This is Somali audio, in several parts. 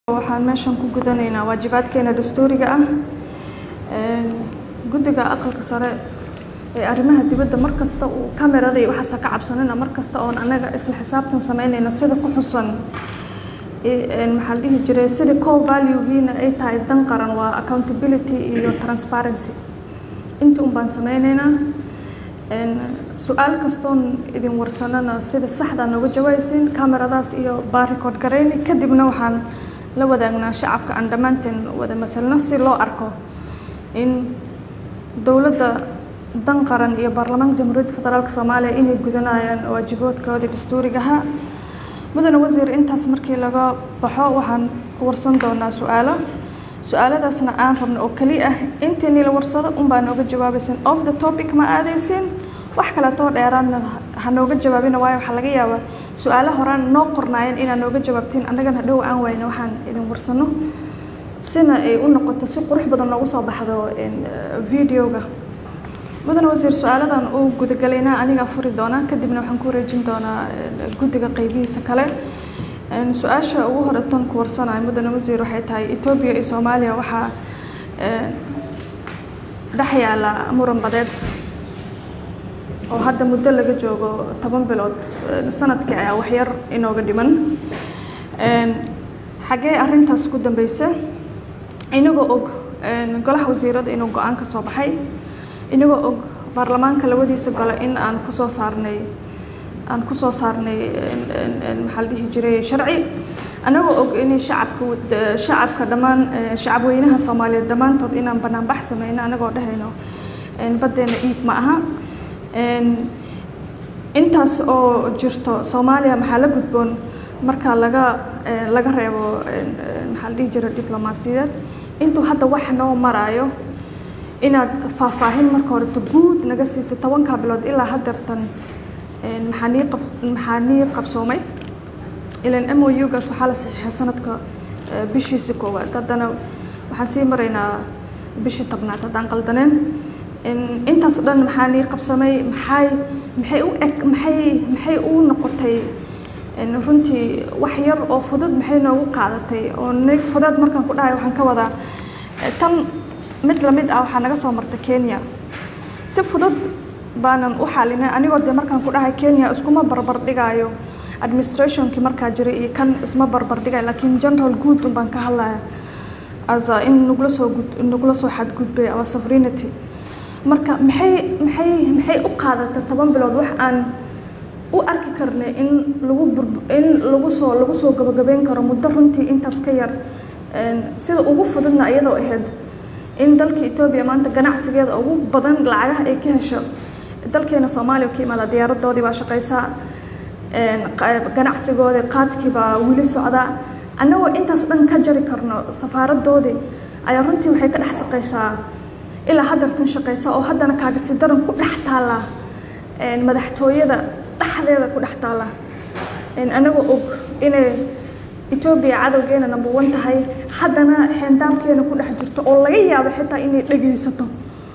waxaan meeshan ku gudanaynaa waajibaadkeena dastuuriga ah guddiga aqalka sare ee arrimaha dibadda mar kasta uu kamerada iyo waxaasa ka cabsanina mar kasta oon anaga isla xisaabtan samaynayna sida ku xusan maxaa la dhihi jiray sida core valuegiina ay tahay dan qaran waa accountability iyo transparency inta un baan samaynaynaa su-aal kastoon idin warsanana sida saxdaa nooga jawaabaysiin kameradaas iyo baa record garayni kadibna waxaan la wadaagnaa shacabka aan dhammaanteen wada matalno si loo arko in dowladda dan qaran iyo baarlamaanka jamhuuriyadda federaalk soomaaliya inay gudanayaan waajiboodkoodii dastuurigaha mudane wasiir intaas markii laga baxo waxaan ku warsan doonaa su-aalo su-aaladaasna aan rabno oo keli ah intiinii la warsado unbaa nooga jawaabaysin off the topic ma aadaysin wax kaleetoo dheeraadna ha nooga jawaabina waayo waxaa laga yaabaa su-aalo horaan noo qornaayeen inaad nooga jawaabtiin annagana hadhow aan wayna waxaan idin warsano sina ay u noqoto si qurux badan noogu soo baxdo videoga mudane wasiir su-aaladan uu gudagalaynaa anigaa furi doonaa kadibna waxaan ku wareejin doonaa guddiga qeybihiisa kale su-aasha ugu hore tan ku warsanayo mudane wasiir waxay tahay etoobiya iyo soomaaliya waxaa dhex yaala muran badeed oo hadda muddo laga joogo toban bilood sanadkii ayaa waxyar inooga dhiman xaggee arrintaas ku dambeysa inagoo og golaha wasiirada inuu go-aan ka soo baxay inagoo og baarlamaanka labadiisa gole in aan kusoo saarnay aan kusoo saarnay maxaa la dhihi jiray sharci anagoo og inay shacabka shacabka dhammaan shacabweynaha soomaaliyeed dhammaantood inaan banaanbax sameyno anagoo dhehayno baddeena iib ma aha intaas oo jirto soomaaliya maxaa la gudboon marka laga laga reebo maxaa la dhihi jiray diblomaasiyadeed intuu hadda wax noo maraayo inaad faahfaahin marka horeta guud naga siisay tobankaa bilood ilaa haddeertan maxaa nii qab maxaa nii qabsoomay ilan m o u-gaas waxaa la saxiixay sanadka bishiisi koowaad haddana waxaan sii maraynaa bishii tobnaad haddaan qaldaneen intaas dhan maxaa nii qabsamay maxay maxay u eg maxay maxay u noqotay runtii wax yar oo fudud maxay noogu qaadatay oo nig fudeed markaan ku dhahay waxaan ka wadaa tan mid lamid ah waxaa naga soo marta kenya si fudud baanan u xalinay anigoo dee markaan ku dhahay kenya iskuma barbar dhigaayo administrationkii markaa jiray iyo kan isma barbar dhigayo laakiin general good un baan ka hadlaya as in nagula soo gud nagula soo xadgudbay our sovereignty marka maxay maxay maxay u qaadatay toban bilood wax aan u arki karnay in lagu bur in lagu soo lagu soo gabagabeyn karo muddo runtii intaas ka yar sida ugu fududna iyadoo ahayd in dalka etoobiya maanta ganacsigeeda ugu badan lacagaha ay ka hesho dalkeena soomaaliya ka imaada diyaaradoodii baa shaqaysaa ganacsigoodii qaadkii baa weli socdaa annagoo intaas dhan ka jari karno safaaradoodii ayaa runtii waxay ka dhex shaqaysaa ilaa haddartan shaqaysa oo haddana kaagasi daran ku dhex taalla madaxtooyada dhexdeeda ku dhex taalla annagoo og inay etoobiya cadowgeena number one tahay haddana xeendaamkeena ku dhex jirto oo laga yaabo xitaa inay dhegaysato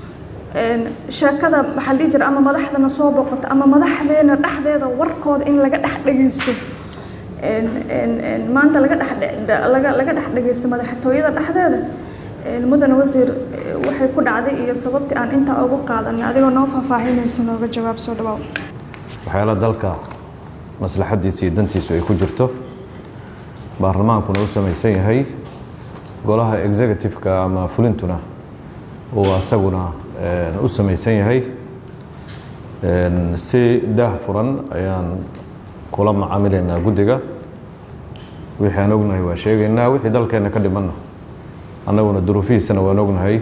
sheekada maxaa dhihi jira ama madaxdana soo boqoto ama madaxdeena dhexdeeda warkooda in laga dhex dhegaysto maanta laga dhex laga laga dhex dhegaysto madaxtooyada dhexdeeda mudane wasiir waxay ku dhacday iyo sababtii aan intaa ugu qaadanay adigoo noo faahfaahinaysa nooga jawaab soo dhawaaw waxyaala dalka maslaxadiisa iyo dantiisu ay ku jirto baarlamaankuna u samaysan yahay golaha executive-ka ama fulintuna uu asaguna u samaysan yahay si daah furan ayaan kula macaamilaynaa guddiga wixii aan ognahay waa sheegaynaa wixii dalkeenna ka dhimanna annaguna duruufihiisana waan ognahay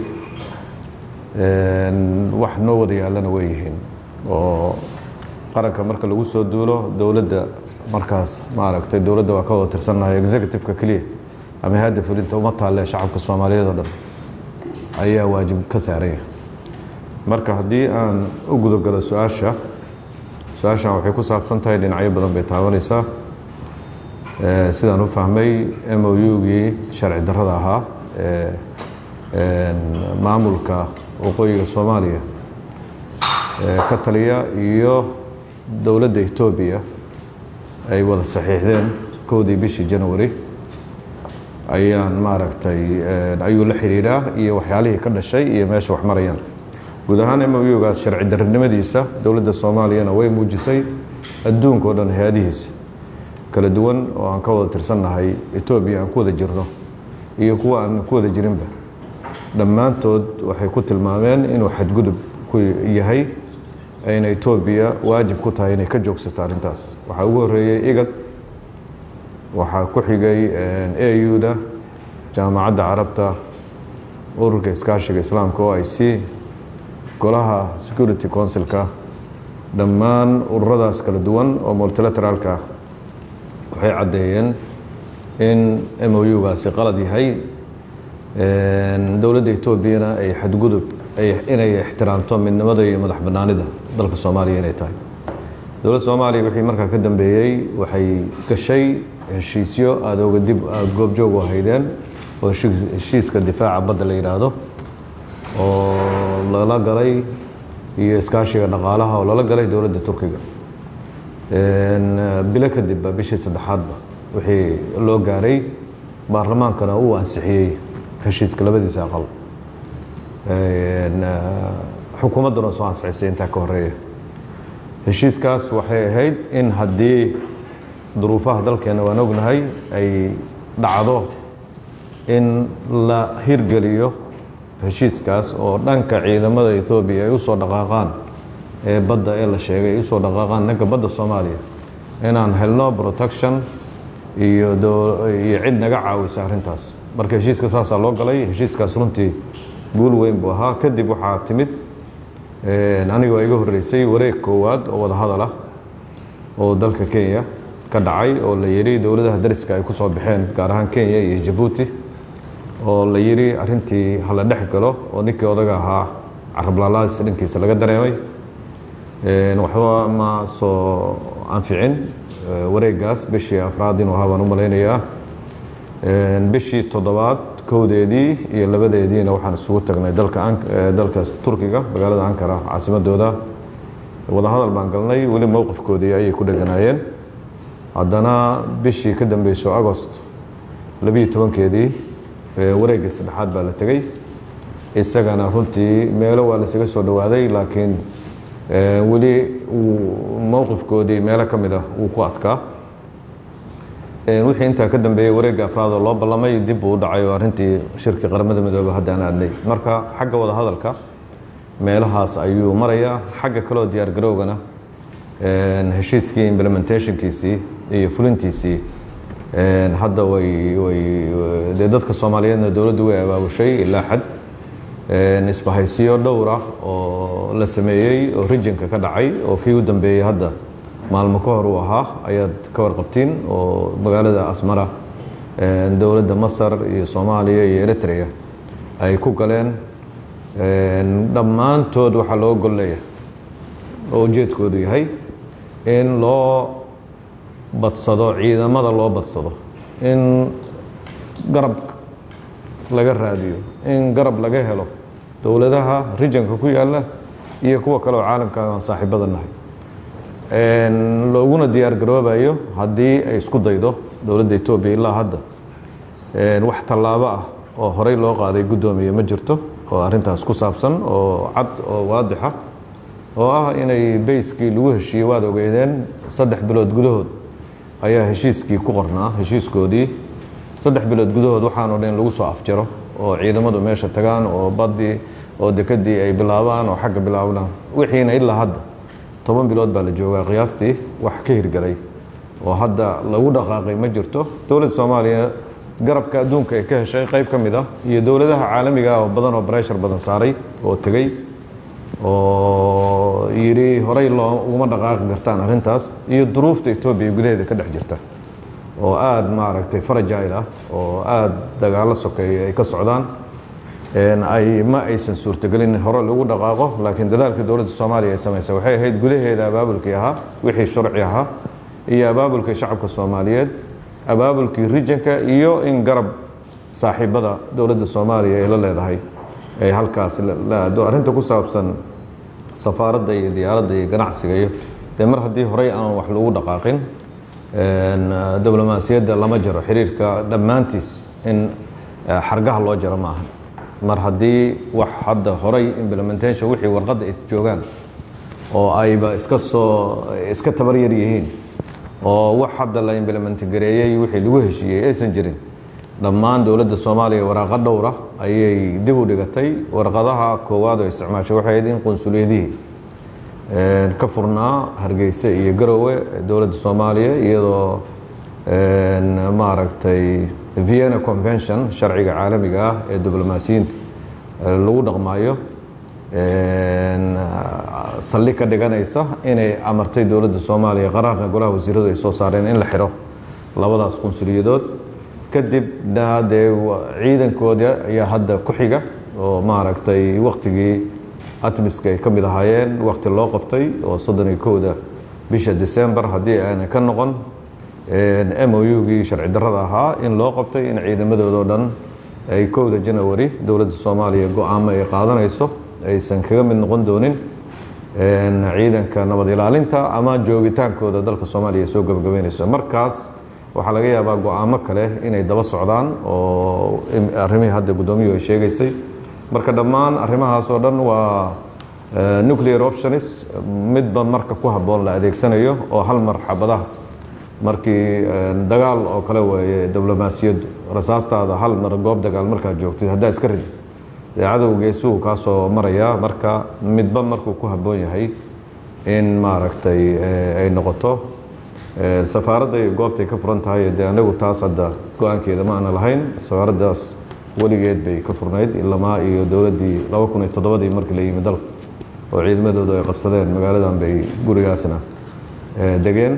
wax noo wada yaallana way yihiin oo qaranka marka lagu soo duulo dowladda markaas maaragtay dowladda waa ka wada tirsannahay executive-ka keliya ama hadda fulinta uma taalle shacabka soomaaliyeed oo dhan ayaa waajib ka saaranya marka haddii aan u gudagalo su-aasha su-aashan waxay ku saabsan tahay dhinacyo badan bay taabanaysaa sidaan u fahmay m o u-gii sharci darrada ahaa ee maamulka waqooyiga soomaaliya ka taliya iyo dowladda etoobiya ay wada saxiixdeen kowdii bishii january ayaan maaragtay ayuu la xiriiraa iyo waxyaalihii ka dhashay iyo meesha wax marayaan guud ahaan mougaas sharci darinimadiisa dowladda soomaaliyana way muujisay adduunka o dhan hay-adihiisa kala duwan oo aan ka wada tirsannahay etoobiya aan ku wada jirno iyo kuwa aan ku wada jirinba dhammaantood waxay ku tilmaameen inuu xadgudub ku yahay ayna etoobiya waajib ku tahay inay ka joogsato arrintaas waxaa ugu horreeyey igad waxaa ku xigay au-da jaamacadda carabta ururka iskaashiga islaamka o i c golaha security councilka dhammaan ururadaas kala duwan oo multilateraalka waxay caddeeyeen in mougaasi qalad yahay dowladda etoobiyana ay xadgudub inay ixtiraamto midnimada iyo madax bannaanida dalka soomaaliya inay tahay dowladda soomaaliya wixii markaa ka dambeeyey waxay gashay heshiisyo aada oga dib aada goobjoog u ahaydeen oo heshiiska difaaca badda la yidhaahdo oo lala galay iyo iskaashiga dhaqaalaha oo lala galay dowladda turkiga bilo kadibba bishii saddexaadba wixii loo gaaray baarlamaankana uu ansixiyey heshiiska labadiisa aqal xukuumadduna soo ansixisay intaa ka horeeya heshiiskaas waxay ahayd in haddii duruufaha dalkeena waan ognahay ay dhacdo in la hirgeliyo heshiiskaas oo dhanka ciidamada etoobiya ay usoo dhaqaaqaan ee badda ee la sheegay ay usoo dhaqaaqaan dhanka badda soomaaliya inaan helno protection iyo iyo cid naga caawisa arrintaas marka heshiiska saasaa loo galay heshiiskaas runtii guul weyn buu ahaa kadib waxaa timid aniga waa iga horreysay wareeg koowaad oo wada hadal ah oo dalka kenya ka dhacay oo la yidhi dowladaha dariska ay ku soo baxeen gaar ahaan kenya iyo jabuuti oo la yidhi arrintii hala dhex galo oo ninkii odaga ahaa carablaalaadis dhankiisa laga dareemay waxba ma soo anficin wareegaas bishii afraad inuu ahaa baan u malaynayaa bishii toddobaad kowdeedii iyo labadeediina waxaan isugu tagnay dalka dalka turkiga magaalada ankara caasimadooda wadahadal baan galnay weli mowqifkoodii ayay ku dheganaayeen haddana bishii ka dambeyso agost labiyo tobankeedii wareeggii saddexaad baa la tegey isagana runtii meelo waa lasaga soo dhowaaday laakiin weli mowqifkoodii meelo ka mid ah wuu ku adkaa wixii intaa ka dambeeyey wareegga afraad oo loo ballamay dib uu u dhacay oo arrintii shirki qaramada midoobe haddaan aadnay marka xagga wada hadalka meelahaas ayuu marayaa xagga kaleo diyaar garowgana heshiiskii implementationkiisii iyo fulintiisii hadda way way dee dadka soomaaliyeedna dowladdu way abaabushay ilaa xad isbahaysiyo dhowr ah oo la sameeyey oo rijinka ka dhacay oo kii u dambeeyey hadda maalmo ka hor uu ahaa ayaad ka warqabtiin oo magaalada asmara dowladda masar iyo soomaaliya iyo eritrea ay ku galeen dhammaantood waxaa loo golleeya oo ujeedkoodu yahay in loo badsado ciidamada loo badsado in garab laga raadiyo in garab laga helo dowladaha rijanka ku yaalla iyo kuwa kale oo caalamka aan saaxiibada nahay looguna diyaar garoobayo haddii ay isku daydo dowladda etoobiya ilaa hadda wax tallaabo ah oo horey loo qaaday guddoomiye ma jirto oo arrintaas ku saabsan oo cad oo waadixa oo ah inay bayskii lagu heshiiyey waad ogeydeen saddex bilood gudahood ayaa heshiiskii ku qornaa heshiiskoodii saddex bilood gudahood waxaanoo dhan lagu soo afjaro oo ciidamadu meesha tagaan oo baddii oo dekedii ay bilaabaan oo xagga bilaabnaan wixiina ilaa hadda toban bilood baa la joogaa qiyaastii wax ka hirgalay oo hadda lagu dhaqaaqay ma jirto dowladda soomaaliya garabka adduunka ay ka heshay qayb ka mid ah iyo dowladaha caalamiga ah oo badan oo breshar badan saaray oo tegey oo yidhi horey loo uguma dhaqaaqi kartaan arrintaas iyo duruufta etoobiya gudaheeda ka dhex jirta oo aada maaragtay farajile ah oo aada dagaallo sokeeya ay ka socdaan ay ma aysan suurtagelin hore lagu dhaqaaqo laakiin dadaalka dowladda soomaaliya ay samaysay waxay ahayd gudaheeda abaabulkii ahaa wixii sharci ahaa iyo abaabulkii shacabka soomaaliyeed abaabulkii rijanka iyo in garab saaxiibada dowladda soomaaliya ay la leedahay ay halkaas la aado arrinta ku saabsan safaaradda iyo diyaaradda iyo ganacsiga iyo dee mar haddii horey aan wax lagu dhaqaaqin diblomaasiyadda lama jaro xiriirka dhammaantiis in xargaha loo jaro maaha mar haddii wax hadda horay implementation wixii warqadda ay joogaan oo ayba iska soo iska tabar yar yihiin oo wax hadda la implement gareeyey wixii lagu heshiiyey aysan jirin dhammaan dowladda soomaaliya waraaqa dhowra ayay dib u dhigatay warqadaha koowaad oo isticmaashay waxay ahayd in qunsuliyadihii ka furnaa hargeysa iyo garowe dowladda soomaaliya iyadoo maaragtay vienna convention sharciga caalamiga ah ee diblomaasiyiinta lagu dhaqmaayo saldhig ka dhiganaysa inay amartay dowladda soomaaliya qaraarna golaha wasiiradu ay soo saareen in la xiro labadaas qunsuliyadood kadibna dee ciidankooda ayaa hadda ku xiga oo maaragtay waktigii atmiska ay ka mid ahaayeen wakti loo qabtay oo soddon iyo kowda bisha december haddii aanay ka noqon m o u-gii sharci darrada ahaa in loo qabtay in ciidamadoodao dhan ay kowda janawari dowladda soomaaliya go-aamo ay qaadanayso aysan kaga mid noqon doonin ciidanka nabad ilaalinta ama joogitaankooda dalka soomaaliya soo gabagabeynayso markaas waxaa laga yaabaa go-aamo kale inay daba socdaan oo arrimihii hadda guddoomiyuhu ay sheegaysay marka dhammaan arrimahaas oo dhan waa nuclear options midba marka ku habboon la adeegsanayo oo hal mar xabadaha markii dagaal oo kale weeye diblomaasiyaddu rasaastaada hal mar goob dagaal markaad joogtid haddaa iska ridid dee cadowgeesuhu kaa soo maraya marka midba markuu ku habboon yahay in maaragtay ay noqoto safaaradda iyo goobtay ka furan tahay dee anagu taas hadda go-aankeeda ma aana lahayn safaaraddaas weligeed bay ka furnayd ilamaa iyo dowladdii laba kun iyo toddobadii markii la yimi dalka oo ciidamadoodu ay qabsadeen magaaladan bay gurigaasna degeen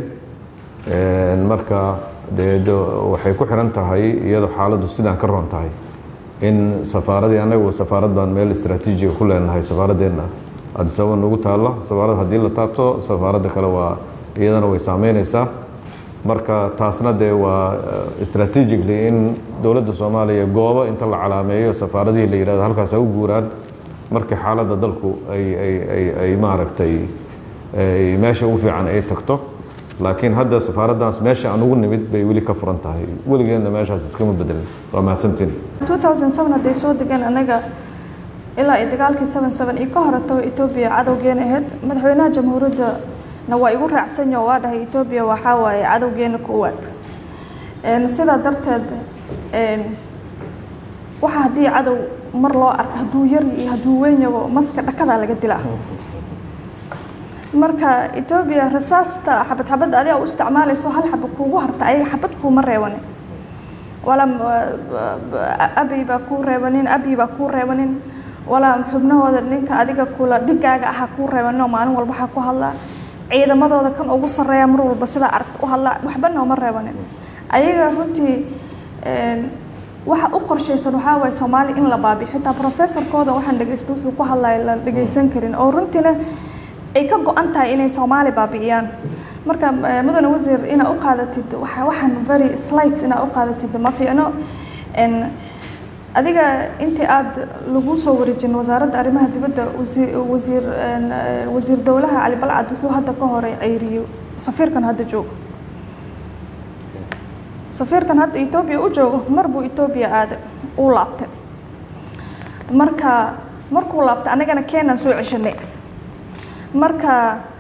marka dee waxay ku xiran tahay iyadoo xaaladdu sidaan ka roon tahay in safaaradii anagu safaarad baan meel istraatiijiga ku leenahay safaaradeenna adisaba nagu taalla safaarad haddii la taabto safaaradda kale waa iyadana way saameyneysaa marka taasna dee waa strategically in dowladda soomaaliya goobo inta la calaameeyo safaaradihii la yihahdo halkaas ha u guuraan markii xaaladda dalku ay ay ay ay maaragtay meesha ugu fiican ay tagto laakiin hadda safaaraddaas meesha aan ugu nimid bay weli ka furan tahay weligeedna meeshaas iskama bedelin waa mahadsantiin 2007 hadday soo degeen anaga ilaa iyo dagaalkii 77 iyo ka horeto Ethiopia cadowgeena ahayd madaxweynaha jamhuuriyadda na waa igu raacsan oo waa dhahay Ethiopia waxaa waaye cadowgeena koowaad een sidaa darteed een waxa haddii cadow mar loo arko hadduu yar iyo hadduu weyn yaho maska dhakadaa laga dilaa marka Ethiopia rasaasta xabad xabad adiga u isticmaalayso hal xabad kuugu harta ayaga xabad kuuma reebanin wala abi baa kuu reebanin abi baa kuu reebanin wala xubnahooda ninka adiga kula dhigaaga aha kuu reebanin oo maalin walba waxaa ku hadlaa ciidamadooda kan ugu sarreeya mar walba sidaa aragta u hadlaa waxba nooma reebanin ayaga runtii waxa u qorshaysan waxaa waaye soomaali in la baabiyo xitaa professorkooda waxaan dhegaystay wuxuu ku hadlaya la dhegaysan karin oo runtiina ay ka go-an tahay inay soomaali baabi'iyaan marka mudane wasiir inaa u qaadatid waxaan very slight inaa u qaadatid ma fiicno adiga intii aada lagu soo wareejin wasaaradda arrimaha dibadda wasiir wasiir wasiir dowlaha cali balcad wuxuu hadda ka horay ceyriyo safiirkan hadda joogo safiirkan hadda etoobiya u joogo mar buu etoobiya aaday uu laabtay marka markuu laabtay anagana keenan soo ceshanay marka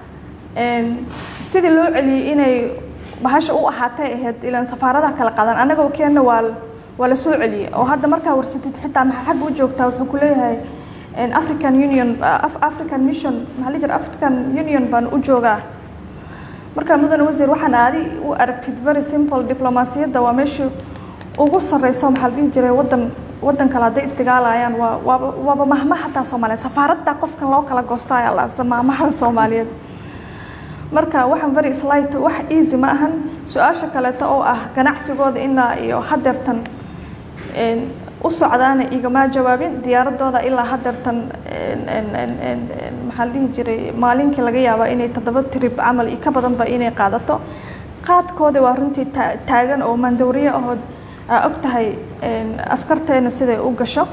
sidii loo celiyey inay bahasha u ahaatay ahayd ilaan safaaradaha kala qadan annagoo keenna waa waa la soo celiyey oo hadda markaa warsatid xitaa maxaa xagga u joogtaa wuxuu ku leeyahay african union african mission maxaa la jira african union baan u joogaa marka mudane wasiir waxaan aadi u aragtid very simple diblomaasiyadda waa meeshii ugu sarreyso maxaa la dhihi jiray waddan waddan kale hadday istigaalayaan waa waaba waaba mahma xataa soomaaliyeed safaaradda qofkan loo kala goosta ayaa la mahmaha soomaaliyeed marka waxaan very slight wax easy ma ahan su-aasha kaleeto oo ah ganacsigooda ilaa iyo hadeertan u socdaana igama jawaabin diyaaradooda ilaa hadeertan maxaa la dhihi jiray maalinkii laga yaabaa inay toddoba trip camal iyo ka badanba inay qaadato qaadkooda waa runtii taagan oo mandowriye ahood og tahay askarteena siday u gasho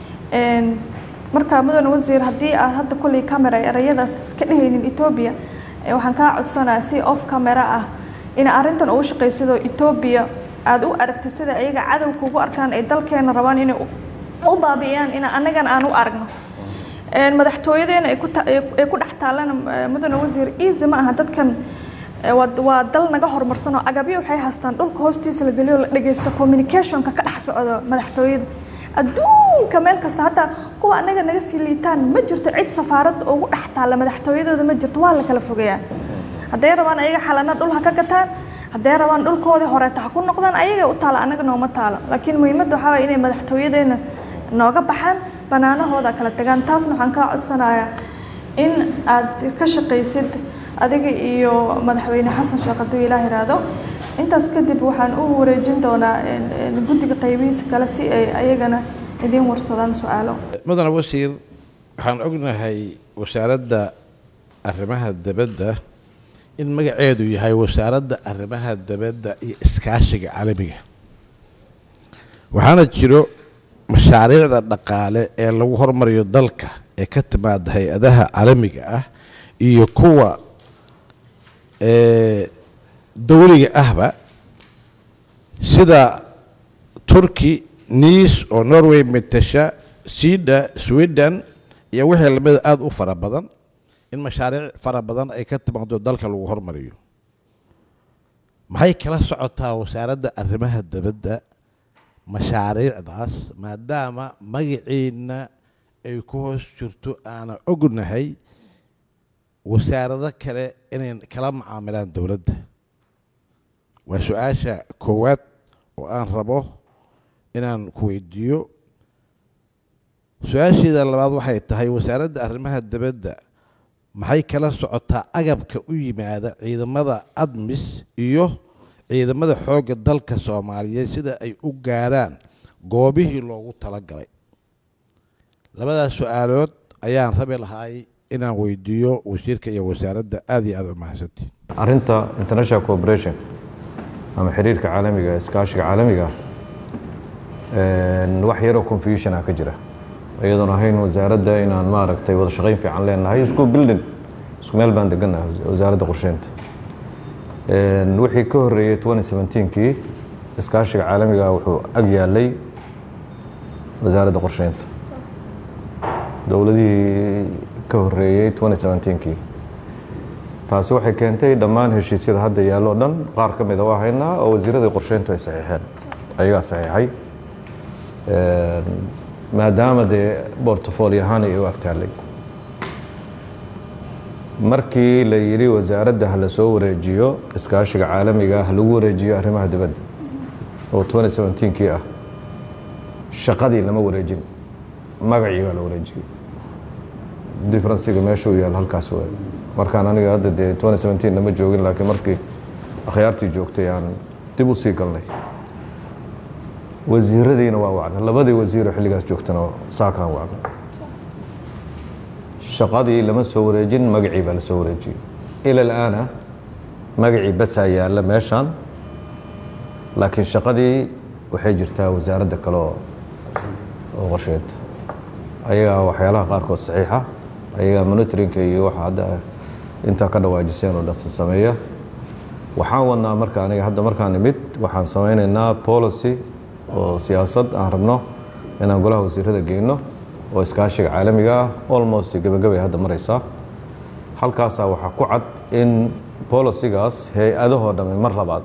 marka mudan wasiir haddii aad hadda kolley camera erayadaas ka dhehaynin etoobiya waxaan kaa codsanayaa si off camera ah in arrintan ugu shaqaysidoo etoobiya aada u aragtid sida ayaga cadow kugu arkaan ay dalkeena rabaan inay u baabi'iyaan in annagan aan u aragno madaxtooyadeena ay ku ay ku dhex taallana mudane wasiir easy ma aha dadkan waa dal naga horumarsan oo agabyo waxay haystaan dhulka hoostiisa la geliyo la dhegeysto communicationka ka dhex socdo madaxtooyada adduunka meel kasta hataa kuwa anaga naga sii liitaan ma jirto cid safaarad ugu dhex taalla madaxtooyadooda ma jirto waa la kala fogeeyaa hadday rabaan ayaga xalana dhul ha ka gataan hadday rabaan dhulkoodii horeeta ha ku noqdaan ayaga u taala anaga nooma taalo laakiin muhiimadda waxaa waye inay madaxtooyadeena nooga baxaan banaanahooda kala tagaan taasna waxaan kaa codsanayaa in aad ka shaqaysid adiga iyo madaxweyne xasan sheekh hadduu ilaah iraahdo intaas kadib waxaan u wareejin doonaa guddiga qaybihiisa kale si ay ayagana idiin warsadaan su-aalo mudane wasiir waxaan ognahay wasaaradda arrimaha dibadda in magaceedu yahay wasaaradda arrimaha dibadda iyo iskaashiga caalamiga waxaana jiro mashaariicda dhaqaale ee lagu hormariyo dalka ee ka timaada hay-adaha caalamiga ah iyo kuwa dowliga ahba sida turkey nice oo norway metasha sida sweden iyo wixii lamida aada u fara badan in mashaariic fara badan ay ka timaado dalka lagu hormariyo maxay kala socotaa wasaaradda arrimaha dibadda mashaariicdaas maadaama magaciina ay ku hoos jirto aana ognahay wasaarado kale inay kala macaamilaan dowladda waa su-aasha koowaad oo aan rabo inaan ku weydiiyo su-aasheeda labaad waxay tahay wasaaradda arrimaha dibadda maxay kala socotaa agabka u yimaada ciidamada admis iyo ciidamada xoogga dalka soomaaliyeed sida ay u gaaraan goobihii loogu talagalay labadaas su-aalood ayaan rabi lahay inaan weydiiyo wasiirka iyo wasaaradda aada iyo aada u mahadsantii arrinta international cooperation ama xiriirka caalamiga iskaashiga caalamiga wax yaroo confusion ah ka jira iyadoon ahayn wasaaradda inaan maaragtay wada shaqayn fiican leenahay isku building isku meel baan degannahay wasaaradda qorsheynta wixii ka horreeyey twenty seventeenkii iskaashiga caalamiga wuxuu ag yaalay wasaaradda qorsheynta dowladihii ka horreeyey twenty seventeenkii taasi waxay keentay dhammaan heshiisyada hadda yaallo dhan qaar ka mida waa haynaa oo wasiiradii qorsheyntu ay saxiixeen ayagaa saxiixay maadaama dee bortfolio ahaan ay u agtaallay markii la yidhi wasaaradda ha la soo wareejiyo iskaashiga caalamiga ha lagu wareejiyo arrimaha dibadda oo twenty seventeenkii ah shaqadii lama wareejin magacii baa la wareejiyey differenciga meesha uu yaal halkaas waay markaan aniga hadda dee twenty seventeen lama joogin laakiin markii akhyaartii joogtay aan dib u sii galnay wasiiradiina waa wacna labadii wasiiroo xilligaas joogtana saakaan wacna shaqadii lama soo wareejin magacii baa la soo wareejiyey ila alaana magacii basaa yaalla meeshaan laakiin shaqadii waxay jirtaa wasaaradda kale oo oo qorsheynta ayagaa waxyaalaha qaarkood saxiixa ayagaa monitoringka iyo waxa hadda intaa ka dhawaajiseen oo dhanse sameeya waxaan wadnaa marka aniga hadda markaan nimid waxaan samaynaynaa policy oo siyaasad aan rabno inaan golaha wasiirada geyno oo iskaashiga caalamiga ah almost gebagabay hadda maraysaa halkaasaa waxaa ku cad in bolicigaas hay-adahoo dhamme mar labaad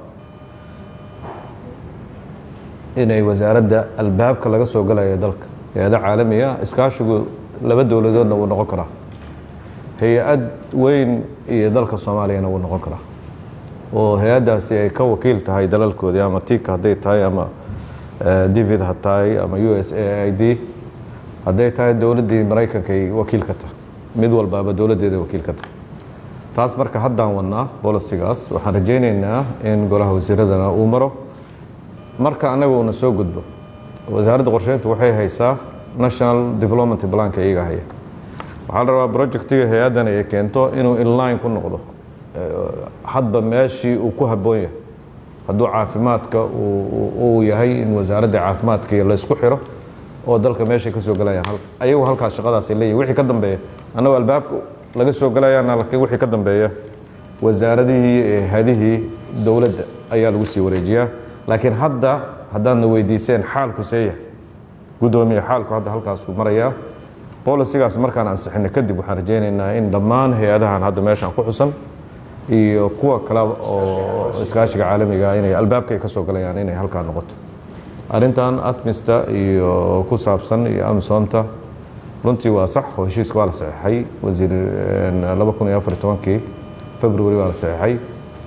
inay wasaaradda albaabka laga soo galayo dalka hay-ada caalamiga iskaashigu laba dowladoodna wuu noqon karaa hay-ad weyn iyo dalka soomaaliyana wuu noqon karaa oo hay-addaasi ay ka wakiil tahay dalalkoodii ama tika hadday tahay ama david ha tahay ama u s a i d hadday tahay dowladdii maraykanka ay wakiil ka tahay mid walbaaba dowladdeeda wakiil ka tahay taas marka haddaan wadnaa bolicigaas waxaan rajaynaynaa in golaha wasiiradana uu maro marka annaga uuna soo gudbo wasaaradda qorsheynta waxay haysaa national development planka iyaga haya waxaa la rabaa projectiga hay-addan ay keento inuu inline ku noqdo hadba meeshii uu ku habboon yahay hadduu caafimaadka uu yahay in wasaaradda caafimaadka laysku xiro oo dalka meeshay ka soo galayaan ayagu halkaas shaqadaas ay leeyihin wixii ka dambeeya annagoo albaabka laga soo galayaana laakiin wixii ka dambeeya wasaaradihii ee hadihii dowladda ayaa lagu sii wareejiyaa laakiin hadda haddaadna weydiiseen xaalku seeya guddoomiye xaalku hadda halkaasuu marayaa bolisigaas markaan ansixino kadib waxaan rajaynaynaa in dhammaan hay-adahan hadda meeshaan ku xusan iyo kuwa kale oo iskaashiga caalamiga inay albaabka ay ka soo galayaan inay halkaa noqoto arrintan atmista iyo ku saabsan iyo amisonta runtii waa sax oo heshiiska waa la saxeexay wasiir laba kun iyo afar iyo tobankii february waa la saxeexay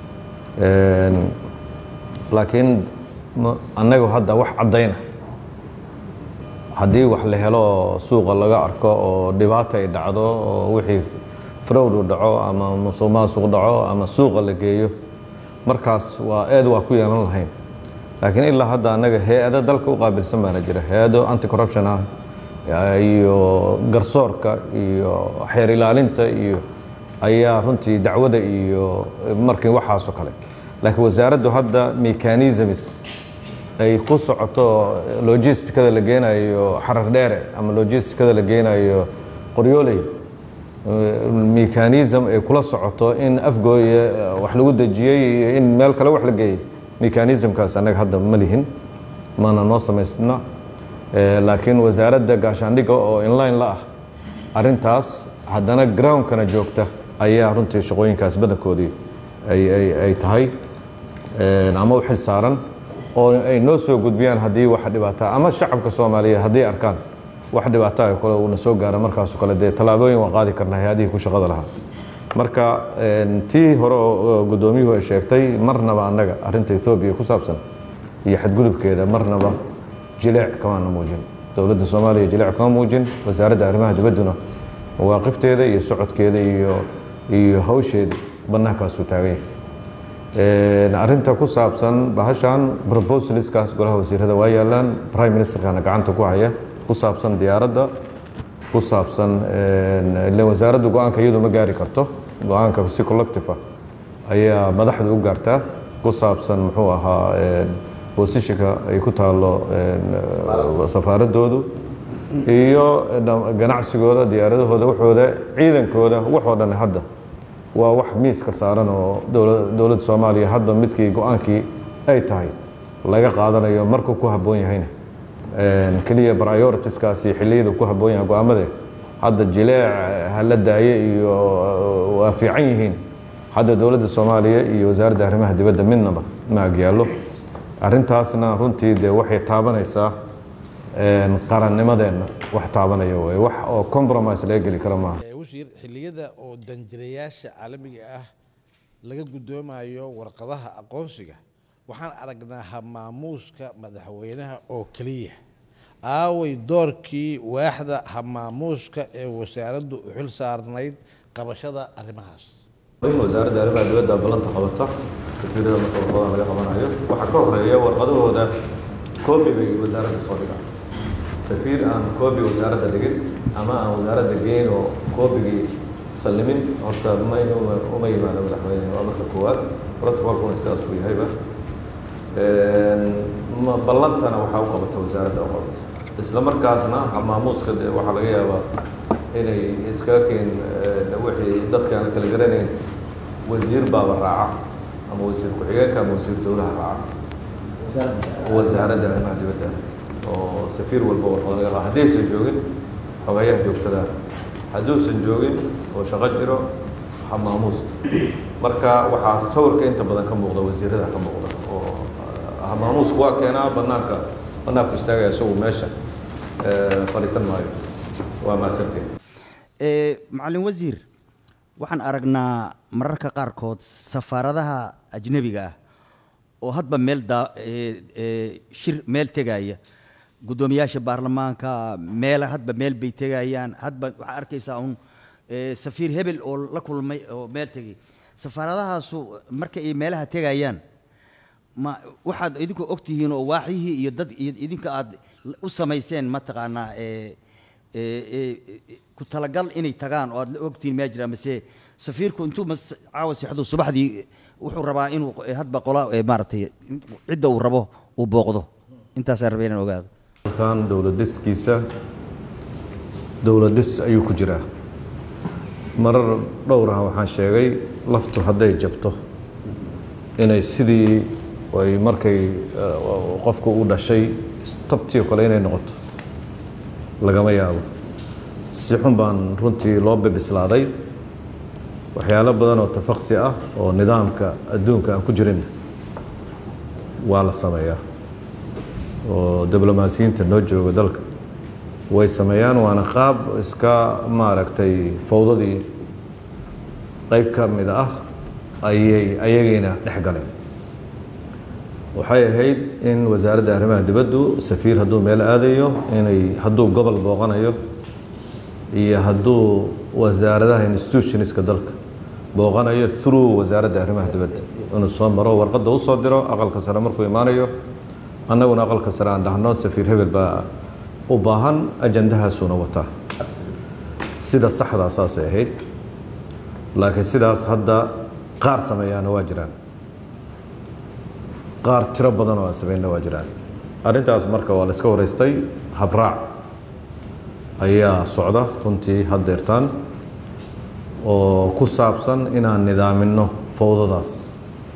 laakiin annagu hadda wax caddayna haddii wax la helo suuqa laga arko oo dhibaata ay dhacdo oo wixii frowd u dhaco ama musuq maasuq dhaco ama suuqa la geeyo markaas waa eed waa ku yeelan lahayn laakiin ilaa hadda annaga hay-ado dalka u qaabilsan baana jira hay-ado anti corruption ah iyo garsoorka iyo xeer ilaalinta iyo ayaa runtii dacwada iyo markii waxaasoo kale laakiin wasaaraddu hadda mechanisms ay ku socoto logisticada la geenayo xarar dheere ama logisticada la geenayo qoryooley mechanism ay kula socoto in afgooye wax lagu dejiyey iyo in meel kale wax la geeyey mechanismkaas annaga hadda ma lihin mana noo samaysna laakiin wasaaradda gaashaandhigga oo inline la ah arrintaas haddana groundkana joogta ayaa runtii shaqooyinkaas badankoodii ay tahay ama u xil saaran oo ay noo soo gudbiyaan haddii wax dhibaataa ama shacabka soomaaliyeed hadday arkaan wax dhibaataa kale uuna soo gaara markaasoo kale dee tallaabooyin waan qaadi karnaa hay-adihii ku shaqada lahaa marka tii hore oo guddoomiyuhu ay sheegtay marnaba annaga arrinta ethoobiya ku saabsan iyo xadgudubkeeda marnaba jileec kamaana muujin dowladda soomaaliya jileec kama muujin wasaaradda arrimaha dibadduna mawaaqifteeda iyo socodkeeda iyo iyo hawsheeda bannaankaasuu taagan yahay arrinta ku saabsan bahashan proposaliskaas golaha wasiirada waa yaalaan prime ministerkana gacanta ku haya ku saabsan diyaaradda ku saabsan ile wasaaraddu go-aanka iyadu ma gaari karto go-aanka si collective ah ayaa madaxdu u gaartaa ku saabsan muxuu ahaa bosishinka ay ku taalo safaaradoodu iyo ganacsigooda diyaaradahooda waxooda ciidankooda waxoo dhan hadda waa wax miiska saaran oo dowladda soomaaliya hadda midkii go-aankii ay tahay laga qaadanayo markuu ku habboon yahayna keliya prioritiskaasi xilliyada ku habboon yahay go-aamade hadda jileec hala daaye iyo waa fiican yihiin hadda dowladda soomaaliya iyo wasaaradda arrimaha dibadda midnaba ma agyaallo arrintaasna runtii dee waxay taabanaysaa qarannimadeenna wax taabanaya way wax oo compromise laga geli kara maaha wasiir xilliyada oo danjirayaasha caalamiga ah laga guddoomayo warqadaha aqoonsiga waxaan aragnaa hamaamuuska madaxweynaha oo keliya aaway doorkii waaxda hamaamuuska ee wasaaraddu u xil saarnayd qabashada arrimahaas wasaaradda arrimaha dibadda ballanta qabata safiirada marka warqadaha laga qabanayo waxaa ka horeeya warqadahooda koobi bay wasaaradda soo dhigaan safiir aan koobi wasaaradda dhigin ama aan wasaaradda geyn oo koobigii sallimin horta ma uma yimaado madaxweyne waa marka koowaad protocolkuna sidaas uu yahayba ballantana waxaa u qabata wasaaradda u qabata isla markaasna maamuuska dee waxaa laga yaabaa inay iskaga keen wixii dadka aan kala garanayn wasiir baaba raaca ama wasiir ku-xigeenka ama wasiir dowlaha raaca wasaaradda arrimaha dibadda oo safiir walba warqado laga qaa haddaysan joogin xogayaha joogtada hadduusan joogin oo shaqo jiro hamaamuuska marka waxaa sawirka inta badan ka muuqda wasiirada ka muuqda oo hamaamuusku waa keenaa banaanka banaanku istaagaya isagu meesha fadhiisan maayo waa mahadsantiin macalin wasiir waxaan aragnaa mararka qaarkood safaaradaha ajnebiga ah oo hadba meel daa shir meel tegaya guddoomiyaasha baarlamaanka meel hadba meel bay tegayaan hadba waxaa arkaysaa un safiir hebel oo la kulmay oo meel tegay safaaradahaasu marka ay meelaha tegayaan ma waxaad idinku ogtihiin oo waaxyihii iyo dad idinka aad u samayseen mataqaanaa ku talagal inay tagaan oo aad la ogtihiin maa jira mase safiirku intuu caawa seexdo subaxdii wuxuu rabaa inuu hadba qola maaragtay cidda uu rabo uu booqdo intaasaan rabay inaan ogaado halkan dowladiskiisa dowladis ayuu ku jiraa marar dhowr ah waxaan sheegay laftu hadday jabto inay sidii ay markay qofku u dhashay tabtii oo kale inay noqoto lagama yaabo si xun baan runtii loo bibislaaday waxyaalo badan oo tafaqsi ah oo nidaamka adduunka aan ku jirin waa la sameeyaa oo diblomaasiyiinta noo jooga dalka way sameeyaan waana qaab iska maaragtay fawdadii qayb ka mid ah ayay ayagiina dhex galeen waxay ahayd in wasaaradda arrimaha dibaddu safiir hadduu meel aadayo inay hadduu gobol booqanayo iyo hadduu wasaaradaha institutionska dalka booqanayo through wasaaradda arrimaha dibadda inuu soo maro warqadda u soo diro aqalka sare markuu imaanayo annaguna aqalka sare aan dhahno safiir hebel baa u baahan ajandahaasuuna wataa sida saxdaa saasay ahayd laakiin sidaas hadda qaar sameeyaana waa jiraan qaar tiro badan oo aan sameynna waa jiraan arrintaas marka waa la iska waraystay habraac ayaa socda runtii haddeertaan oo ku saabsan inaan nidaaminno fawdadaas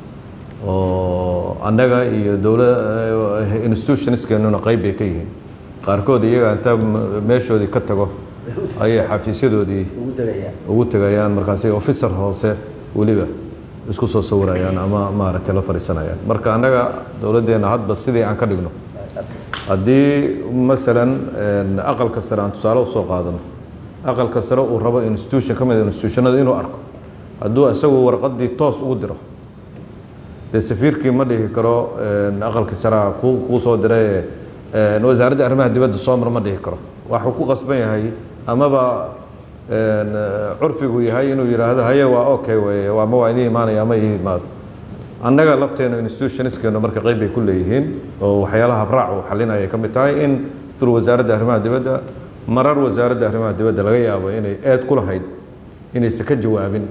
oo annaga iyo dowla institutionskeenuna qayb bay ka yihiin qaarkood iyaga inta meeshoodii ka tago ayay xafiisyadoodii ugu tegayaan markaasay officer hoose weliba isku soo sawirayaan ama maaragtay la fadhiisanayaan marka annaga dowladdeenna hadba sidii aan ka dhigno haddii masalan aqalka sare aan tusaale usoo qaadano aqalka sare uu rabo institution ka mid institutionada inuu arko hadduu isagu warqaddii toos ugu diro dee safiirkii ma dhihi karo aqalkii saraa ku kuu soo diray wasaaradda arrimaha dibadda soo mar ma dhihi karo waxuu ku qasban yahay amaba curfigu yahay inuu yidhaahdo haye waa okay weye waa ma waa idin imaanaya ama ii imaado annaga lafteenu institutionskeenu marka qayb bay ku leeyihiin oo waxyaalaha habraac uu xalinaya ka mid tahay in through wasaaradda arrimaha dibadda marar wasaaradda arrimaha dibadda laga yaabo inay eed ku lahayd inaysan ka jawaabin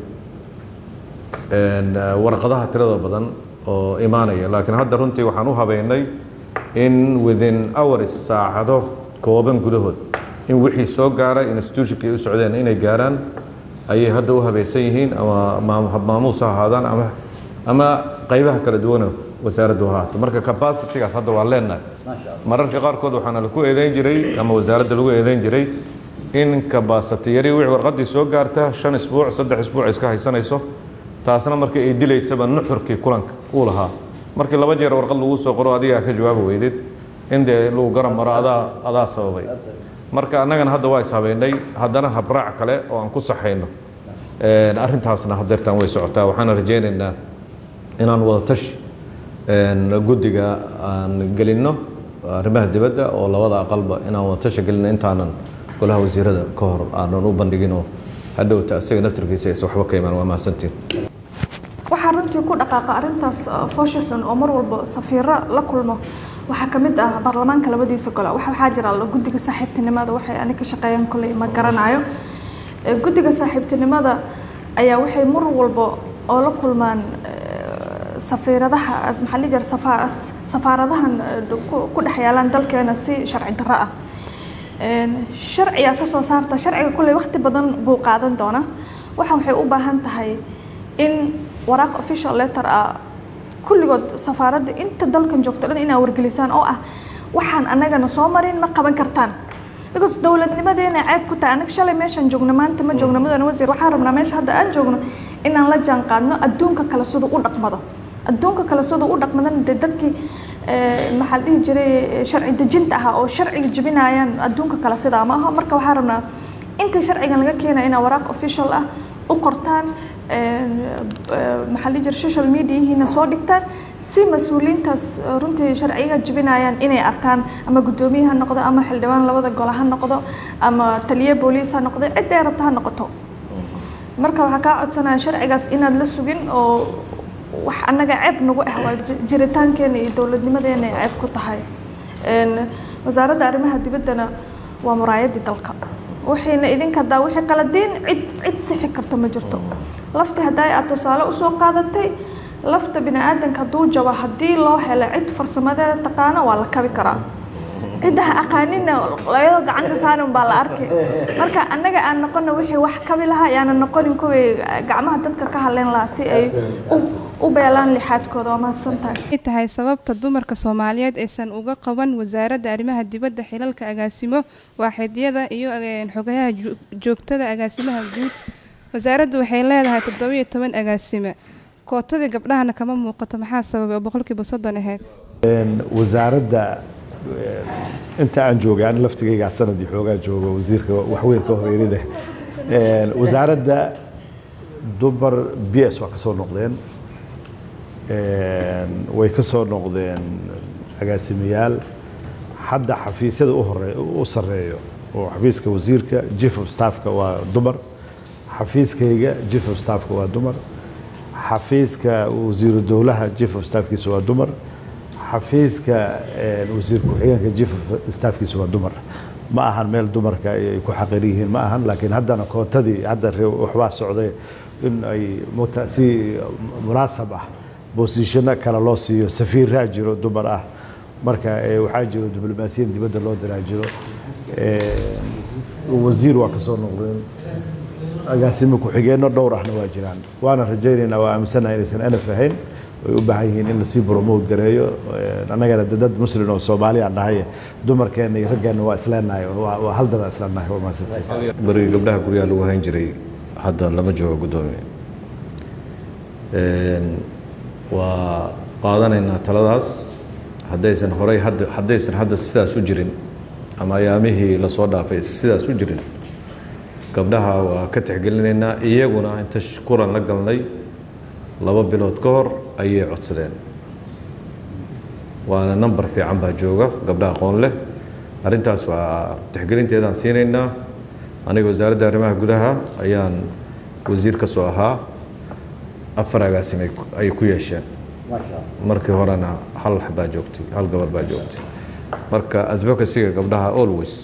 warqadaha tirada badan oo imaanaya laakiin hadda runtii waxaan u habeynay in within hours saacado kooban gudahood in wixii soo gaaray institutionkii u socdeen inay gaaraan ayay hadda u habaysan yihiin ama maamuus ha ahaadaan ama ama qaybaha kala duwana wasaaraddu ha ahaato marka capacitygaas hadda waa leenahay mararka qaarkood waxaana lagu eedeyn jiray ama wasaaradda lagu eedeyn jiray in capacity yari wixii warqaddii soo gaarta shan isbuuc saddex isbuuc iska haysanayso taasna markii ay dilaysaba nuxurkii kulanka uu lahaa markii laba jeer warqad lagu soo qoro adigaa ka jawaabi weydeed in dee lagu garab maro adaa adaa sababay marka annagana hadda waa ishabeynay haddana habraac kale oo aan ku saxayno arrintaasna hadeertaan way socotaa waxaana rajaynaynaa inaan wada tashi guddiga aan gelinno arrimaha dibadda oo labada aqalba inaan wada tashi gelinno intaanan golaha wasiirada ka hor aanan u bandhiginoo hadhowta isaga naftirkiisa aysan waxba ka imaan waa mahadsantiin waxaa runtii ku dhaqaaqa arrintaas foosha xun oo mar walba safiiro la kulmo waxaa ka mid ah baarlamaanka labadiisa gole waxaa jira guddiga saaxiibtinimada waxay ani ka shaqeeyaan kolley ma garanayo guddiga saaxiibtinimada ayaa waxay mar walba oo la kulmaan safiiradaha maxaa la jira safaaradahan ku dhex yaalaan dalkeena si sharci darro ah sharciga ka soo saarta sharciga kolley waqti badan buu qaadan doona waxaan waxay u baahan tahay in waraaq official letter ah kulligood safaaradda inta dalkan joogto dhan inaa wargelisaan oo ah waxaan annagana soo marin ma qaban kartaan because dowladnimadeena ceeb ku tahay annaga shalay meeshaan joogno maanta ma joogno mudane wasiir waxaan rabnaa meesha hadda aan joogno inaan la jaan qaadno adduunka kale siduu u dhaqmado adduunka kale siduu u dhaqmadana dee dadkii maxaa la dhihi jiray sharci dejinta ahaa oo sharciga jebinayaan adduunka kale sidaa ma aha marka waxaan rabnaa inta sharcigan laga keenaya inaa waraaq official ah u qortaan maxaa la jira social mediahiina soo dhigtaan si mas-uuliyiintaas runtii sharciga jebinayaan inay arkaan ama guddoomiye ha noqdo ama xildhibaan labada gole ha noqdo ama taliye booliis ha noqdo cidday rabta ha noqoto marka waxaa kaa codsanaya sharcigaas inaad la sugin oo wax annaga ceeb nagu ah waa jiritaankeena iyo dowladnimadeena ay ceeb ku tahay wasaaradda arrimaha dibaddana waa muraayadii dalka waxayna idinka haddaa wixii qaladiin cid cid sixi karta ma jirto lafti haddaa aad tusaale usoo qaadatay lafta bini aadanka hadduu jabo haddii loo helo cid farsamadeeda taqaano waa la kabi karaa cidda ha aqaanina layadoo gacanta saaran baa la arkay marka annaga aan noqono wixii wax kabi lahaa ayaana noqonin kuwii gacmaha dadka ka hadleen lahaa si ay u- u beelaan lixaadkooda waa mahadsan tahay ay tahay sababta dumarka soomaaliyeed aysan uga qaban wasaaradda arrimaha dibadda xilalka agaasimo waaxidyada iyo eh, xogayaha ju- joogtada agaasimaha guud wasaaraddu waxay leedahay toddobiyo toban agaasime kootadii gabdhahana kama muuqato maxaa sababay oo boqolkiiba soddon ahayd wasaaradda eh, inta aan joogay ani laftigaygaa sanadii xoogaa joogo wasiirka waxweyn ka horeerine wasaaradda dumar b s waa ka soo noqdeen Een, way ka soo noqdeen agaasimayaal hadda xafiisyada u hore u sareeyo oo xafiiska wasiirka chief of staffka waa dumar xafiiskayga chief of staffka waa dumar xafiiska wasiiru dowlaha chief of staffkiisa waa dumar xafiiska een, wasiir ku-xigeenka chief of staffkiisa waa dumar ma ahan meel dumarka ay ku xaqir yihiin ma ahan laakiin haddana kootadii hadda re- waxbaa socday in ay muta- si munaasab ah bosishano kale loo siiyo safiiraa jiro dumar ah marka eh, waxaa jiro diblomaasiyan dibadda loo diraa jiro Eh, wasiir waa ka soo noqdeen agaasimo ku-xigeenno dhowr ahna waa jiraan waana rajaynaynaa waa aaminsanahay inaysan anaf ahayn way u baahan yihiin in lasii promote gareeyo Eh, annagana de dad muslim oo soomaaliya nahay dumarkeenna iyo raggeenna waa isleenahay waa waa hal dada isleenahay waa mahadsantahay bari gabdhaha guryaha lagu hayn jiray hadda lama joogo guddoomiye Een, waa qaadanaynaa taladaas haddaysan horey hadda haddaysan hadda sidaas u jirin ama ayaamihii lasoo dhaafay aysan sidaas u jirin gabdhaha waa ka tixgelinaynaa iyaguna inta sh- kulan la galnay laba bilood ka hor ayay codsadeen waana number fiican baa jooga gabdha aqoon leh arrintaas waa tixgelinteedaan siinaynaa aniga wasaaradda arrimaha gudaha ayaan wasiir ka soo ahaa afar agaasimay ku- ay ku yeesheen markii horena hal baa joogtay hal gabar baa joogtay marka advocacyga gabdhaha always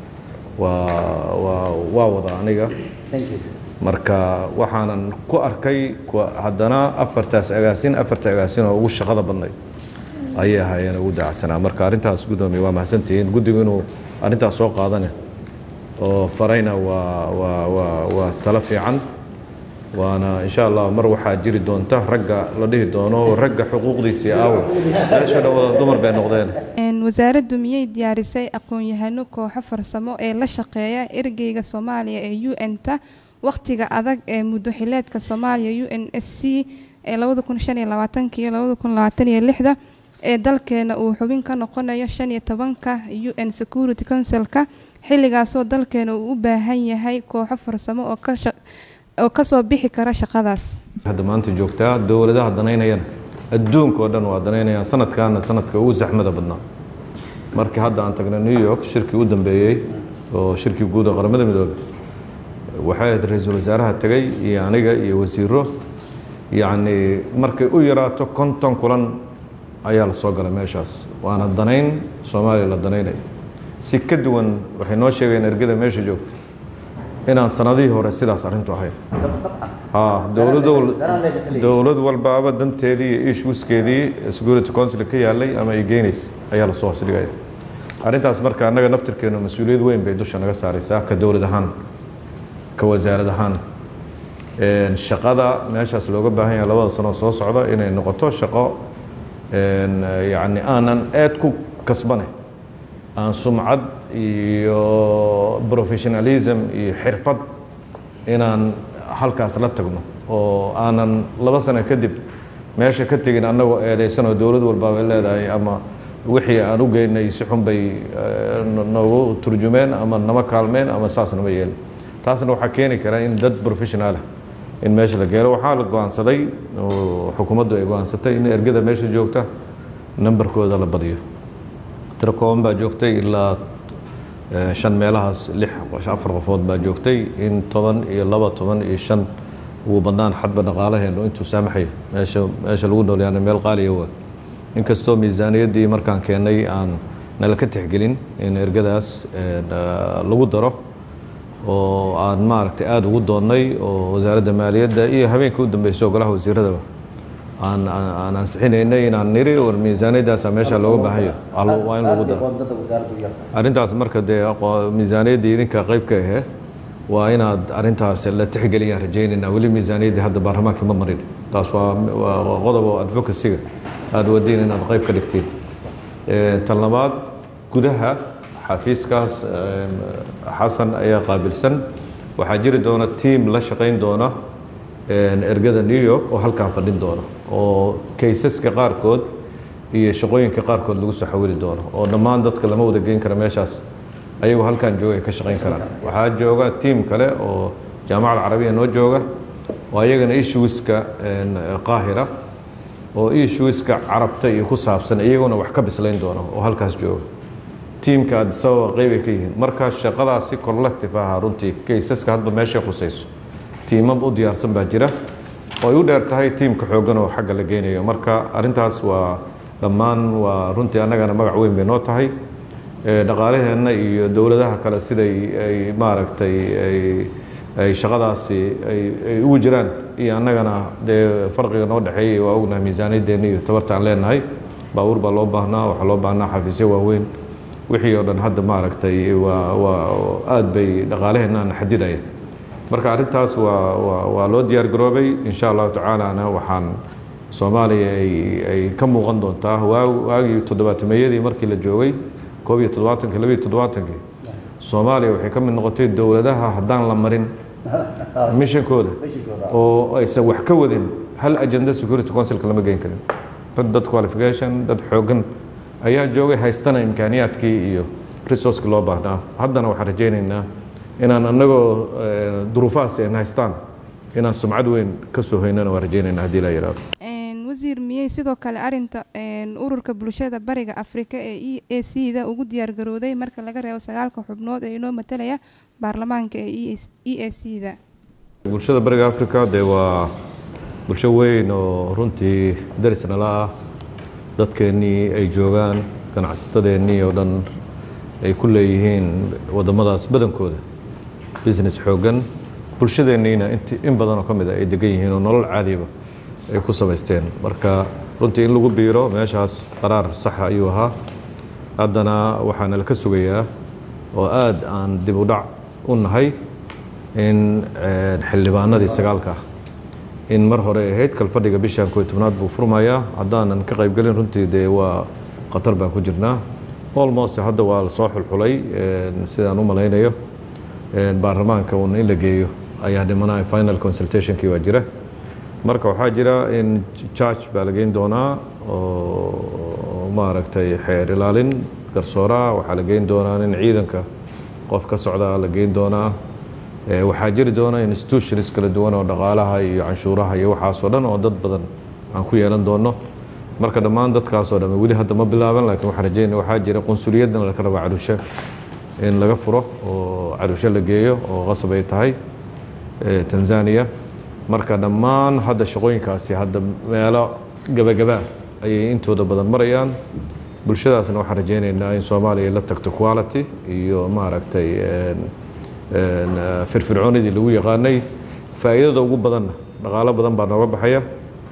waa waa waa wada aniga marka waxaanan ku arkay kuwa- haddana afartaas agaasin afarta agaasin oo ugu shaqada badnay ayay ahaayeen ugu daacsanaa marka arrintaas guddoomiye waa mahadsantihiin guddigu inuu arrintaas soo qaadane oo farayna waa waa waa waa talo fiican waana insha allah mar waxaa jiri doonta ragga la dhihi doono ragga xuquuqdiisii aawo meesha dhan wada dumar bay noqdeen Een, wasaaraddu miyay diyaarisay aqoon-yahano kooxo farsamo ee la shaqeeya ergeyga soomaaliya ee u n-ta wakhtiga adag ee muddo xileedka soomaaliya u n s c ee labada kun shan iyo labaatanka iyo labada kun labaatan iyo lixda ee dalkeena uu xubin ka noqonayo shan iyo tobanka u n security councilka xilligaasoo dalkeena uu u baahan yahay kooxo farsamo oo ka sha- oo kasoo bixi kara shaqadaas hadda maanta joogtaa dowladaha danaynayana adduunka oo dhan waa danaynayaan sanadkaana sanadka ugu zaxmada badnaa markii hadda aan tagnay new york shirkii u dambeeyey oo shirkii guud ee qaramada midoobay waxay ahayd ra-iisul wasaaraha tegay iyo aniga iyo wasiiro yacni markay u yaraato konton kulan ayaa la soo galay meeshaas waana danayn soomaaliya la danaynay si ka duwan waxay noo sheegeen ergada meesha joogta inaan sanadihii hore sidaas arrintu ahayd ha dowlad dowlad walbaaba danteedii iyo issueskeedii security council ka yaalay ama ay geynaysa ayaa lasoo hoosdhigaya arrintaas marka annaga naftirkeenu mas-uuliyad weyn bay dusha naga saaraysaa ka dowlad ahaan ka wasaarad ahaan Een, shaqada meeshaas looga baahan yahay labada sano soo socda inay noqoto shaqo een, yacni aanan aad ku kasbane aan sumcad iyo professionalism iyo xirfad inaan halkaas la tagno oo aanan laba sano kadib meesha ka tegin annagoo eedaysan oo dowlad walbaaba ay leedahay ama wixii aan u geynay si xun bay eh, no- noogu turjumeen ama nama kaalmeen ama saas nama yeelin taasna waxaa keeni kara in dad professional ah in meesha la geelo waxaa la go-aansaday oo xukuumaddu ay go-aansatay in ergada meesha joogta nambarkooda la badiyo tiro kooban baa joogtay ilaa eh, shan meelahaas lix afar qofood baa joogtay in toban iyo laba toban iyo shan ugu badnaan xadba dhaqaalaheenu intuu saamaxayo meesha meesha lagu noolyaana meel qaaliya waa inkastoo miisaaniyaddii markaan keennay aan nala ka tixgelin in ergadaas eh, na- lagu daro oo aan maaragtay aada ugu doonnay oo wasaaradda maaliyadda iyo habeenkii u dambeysay oo golaha wasiiradaba aan aan aan ansixinaynay inaan niri war miisaaniyaddaasa meesha looga baahayo Allo- waa in lagu daro arrintaas marka dee aqo- miisaaniyaddii idinka qayb ka ahe waa inaad arrintaas la tixgeliyaan rajaynaynaa weli miisaaniyaddii hadda baarlamaanka ma marin taas waa waa waa qodob oo advocacy-ga aad wadiin inaad qayb ka dhigtiin Eh, tan labaad gudaha xafiiskaas eh, xasan ayaa qaabilsan waxaa jiri doona tiam la shaqayn doona eh, ergada new york oo halkaa fadhin doona oo kaysaska qaarkood iyo shaqooyinka qaarkood lagu soo xawili doono oo dhammaan dadka lama wada geyn kara meeshaas ayagoo halkan jooga ay ka shaqayn karaan waxaa jooga tiim kale oo jaamacada carabiya noo jooga oo ayagana issueska qaahira oo issueska carabta iyo ku saabsan iyaguna wax ka bislayn doono oo halkaas jooga tiimka addis ababa qeyb ay ka yihiin marka shaqadaas si collective ah runtii kaysaska hadba meeshay khusayso tiimab u diyaarsan baa jira oo ay u dheer tahay tiimka xooggan oo xagga la geynayo marka arrintaas waa dhammaan waa runtii annagana magac weyn bay noo tahay Eh, dhaqaalaheenna iyo dowladaha kale siday ay maaragtay ay ay shaqadaasi ay ay ugu jiraan iyo annagana dee farqiga noo dhexeeyay waa ognahay miisaaniyaddeena iyo tabarta aan leenahay baabuur baa loo baahnaa waxaa loo baahnaa xafiisyo waaweyn wixii oo dhan hadda maaragtay waa waa aad bay dhaqaalaheenna xadidaya marka arrintaas waa waa waa loo diyaar garoobay insha allahu tacaalana waxaan soomaaliya ay ay ka muuqan doontaa waa waagii toddobaatameeyadii markii la joogay koob iyo toddobaatankii laba iyo toddobaatankii soomaaliya waxay ka mid noqotay dowladaha haddaan la marin mishankooda oo aysan wax ka wadin hal agenda security councilka lama geyn karin dad dad qualification dad xoogan ayaa joogay haystana imkaaniyaadkii iyo resourceki loo baahnaa haddana waxaan rajaynaynaa inaan annagoo eh, duruufahaas aan haystaan inaan sumcad weyn ka soo hoynana waan rajaynaynaa haddii la yidhaahdo Een, wasiir miyey sidoo kale arinta een, ururka bulshada bariga afrika ee e a c da ugu diyaargarowday marka laga reebo sagaalka xubnood ee inoo matalaya baarlamaanka ee e a c da bulshada bariga africa dee waa bulsho weyn oo runtii daris nala ah dadkeennii ay joogaan ganacsatadeennii oo dhan ay ku leeyihiin waddamadaas badankooda business xooggan bulshadeenniina inti in badan oo ka mid a ay degan yihiin oo nolol caadiba ay ku samaysteen marka runtii in lagu biiro meeshaas qaraar saxa ayuu ahaa haddana waxaana la ka sugayaa oo aad aan dib u dhac u nahay in eh, xildhibaanadii sagaalka ah in mar hore ay ahayd kalfadhiga bishan kooiy tobnaad buu furmayaa haddaanan ka qaybgelin runtii dee waa khatar baan ku jirnaa almost hadda waa lasoo xulxulay eh, sidaan u malaynayo eh, baarlamaanka un in la geeyo ayaa dhimanaya final consultationkii waa jira marka waxaa jira in charge baa la geyn doonaa oo maaragtay xeer ilaalin garsooraa waxaa la geyn doonaa in ciidanka qof ka socda la geyn doonaa Eh, waxaa jiri doona institutions kala duwan oo dhaqaalaha iyo canshuuraha iyo waxaasoo dhan oo dad badan aan ku yeelan doono marka dhammaan dadkaasoo dhan weli hadda ma bilaaban laakiin waxaan rajeynaya waxaa jira qunsuliyadna laka rabaa cadushe in laga furo oo cadushe la geeyo oo qasab ay tahay eh, tanzania marka dhammaan hadda shaqooyinkaasi hadda meelo gabagabaa ayay intooda badan marayaan bulshadaasna waxaan rajeynaynaa in soomaaliya ay la tagto quality iyo maaragtay en, en, eh, firfircoonidii lagu yaqaanay faa'iidada ugu badanna dhaqaalo badan baa nooga baxaya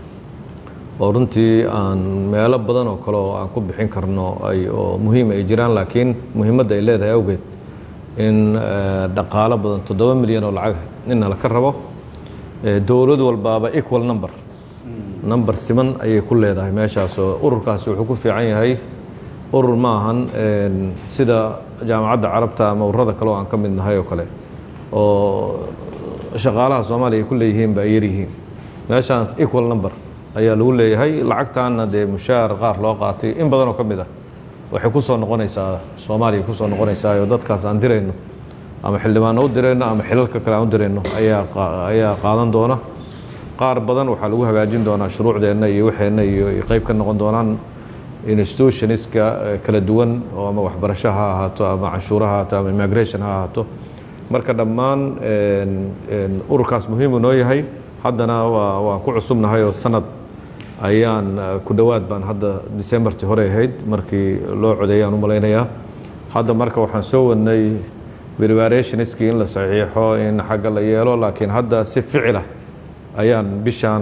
oo runtii aan meelo badan oo kale oo aan ku bixin karno ay oo muhiim ay jiraan laakiin muhiimadda ay leedahay awgeed in eh, dhaqaalo badan toddoba milyan oo lacag inna laka rabo Eh, dowlad walbaaba equal number number siman ayay ku leedahay meeshaas oo ururkaasi wuxuu ku fiican yahay urur ma ahan en, sida jaamacadda carabta ama ururada kale oo aan ka mid nahay oo kale oo shaqaalaha soomaaliya ay ku leeyihiin ba ay yaryihiin meeshaas equal number ayaa lagu leeyahay lacagtaana dee mushaar qaar loo qaatay in badan oo ka mid ah waxay ku soo noqonaysaa soomaaliya ku soo noqonaysaa oo dadkaas aan dirayno ama xildhibaano u dirayno ama xilalka kale aan u dirayno ayaa qa- ayaa qaadan doona qaar badan waxaa lagu hagaajin doonaa shuruucdeenna iyo waxeenna iyo ay qayb ka noqon doonaan institutionska eh, kala duwan oo ama waxbarasho ha ahaato ama canshuuro ha ahaato ama immigration ha ahaato marka dhammaan en- en, ururkaas muhiim uu noo yahay haddana waa waan ku cusubnahay oo sanad ayaan eh, ku dhowaad baan hadda decembertii hore ahayd markii loo codeeyaan u malaynayaa hadda marka waxaan soo wadnay preparationskii in la saxiixo in xagga la yeelo laakiin hadda si ficila ayaan bishaan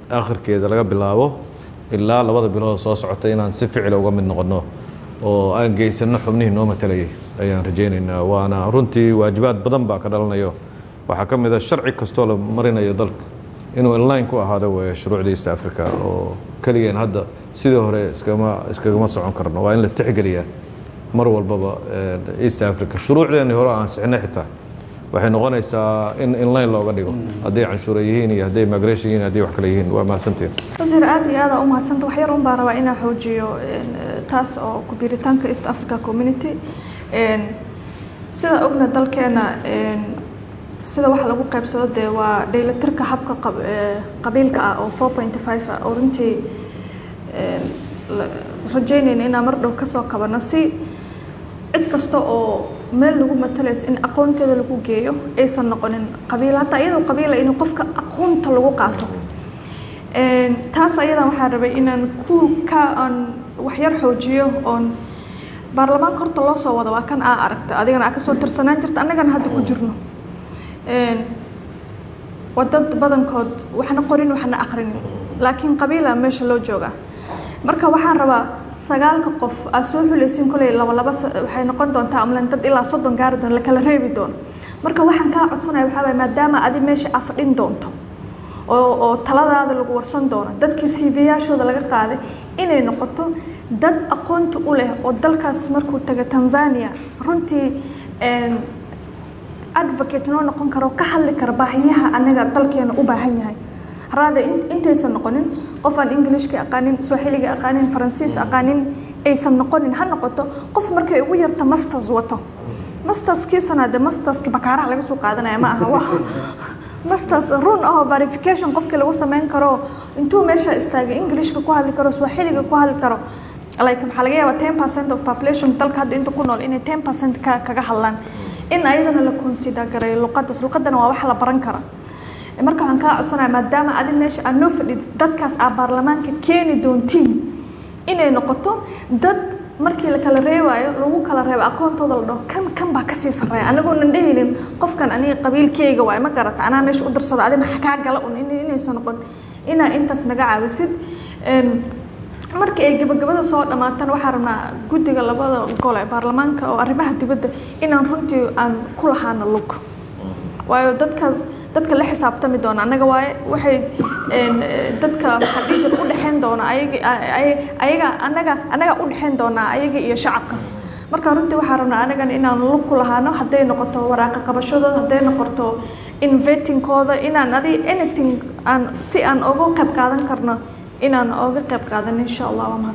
akhirkeeda laga bilaabo ilaa labada bilood soo socota inaan si ficila uga mid noqonno oo aan geysano xubnihii noo matalayay ayaan rajaynaynaa waana runtii waajibaad badan baa ka dhalanayo waxaa ka mid a sharci kastoo la marinayo dalka inuu inline ku ahaado weeye shuruucda east africa oo keligeen hadda sidii hore iskagama iskagama socon karno waa in la tixgeliyaa mar walbaba east africa shuruucdeeni hore aan sixnay xitaa waxay noqonaysaa in inline looga dhigo hadday canshuura yihiin iyo hadday migration yihiin hadday wax kale yihiin waa mahadsantiin wasiir aad iyo aada u mahadsanta wax yar un baa rabaa inaan xoojiyo taas oo ku biiritaanka east africa community sida ogna dalkeena sida waxa lagu qaybsado dee waa dhaylatirka habka qabiilka ah oo four point five ah oo runtii rajaynayna inaan mar dhow kasoo kabano si cid kasta oo meel lagu matalaysa in aqoonteeda lagu geeyo aysan noqonin qabiil hataa iyadoo qabiila in qofka aqoonta lagu qaato taas ayadan waxaan rabay inaan ku ka aan waxyar xoojiyo oon baarlamaanka horta loo soo wado waa kan aa aragta adigana aa kasoo tirsanaan jirta annagana hadda ku jirno waa dad badankood waxna qorin waxna aqrinin laakiin qabiila meesha loo joogaa marka waxaan rabaa sagaalka qof aad soo xulaysiin koley laba laba waxay noqon doontaa amlan dad ilaa soddon gaari doon la kala reebi doono marka waxaan kaa codsanaya waxaa waay maadaama adi meesha aa fadhin doonto oo oo taladaada lagu warsan doono dadkii cv-yaashooda laga qaaday inay noqoto dad aqoonta u leh oo dalkaas markuu taga tanzania runtii advocate noo noqon karo ka hadli kara baahiyaha anaga dalkeena u baahan yahay haraada intaysan noqonin qof aan englishka aqaanin swahiliga aqaanin faransiis aqaanin aysan noqonin ha noqoto qof markay ugu yarta masters wato masterskiisana de masterski bakaaraha laga soo qaadanaya ma aha wa masters run ahoo verification qofkii lagu sameyn karo intuu meesha istaagay englishka ku hadli karo swahiliga ku hadli karo like maxaa laga yaabaa ten percent of population dalka hadda inta ku nool inay ten percent ka kaga hadlaan in ayadana la consider garay luqadas luqadana waa wax la baran kara marka waxaan kaa codsanaya maadaama adi meesha aad noo fadhid dadkaas aa baarlamaanka keeni doontiin inay noqoto dad markii la kala reebaayo lagu kala reebo aqoontooda la dhaho kan kan baa kasii sarreeya anagoonan dhehaynin qofkan aniga qabiilkeyga waay ma garata anaa meesha u dirsada adi maxa kaa gala un inaysan noqon inaa intaas naga caawisid markii ay gabagabada soo dhammaatana waxaan rabnaa guddiga labada gole baarlamaanka oo arrimaha dibadda inaan runtii aan ku lahaano lug waayo dadkaas dadka la xisaabtami doona annaga waaye waxay dadka maxaa dhihi jira u dhexayn doona ayaga ayaga annaga annaga u dhexayn doonaa ayaga iyo shacabka marka runtii waxaan rabnaa anagana inaan lug ku lahaano hadday noqoto waraaqa qabashadooda hadday noqoto invetingkooda inaan adi anything aan si aan uga qayb qaadan karno inaan oga qayb qaadan insha allah waa mahad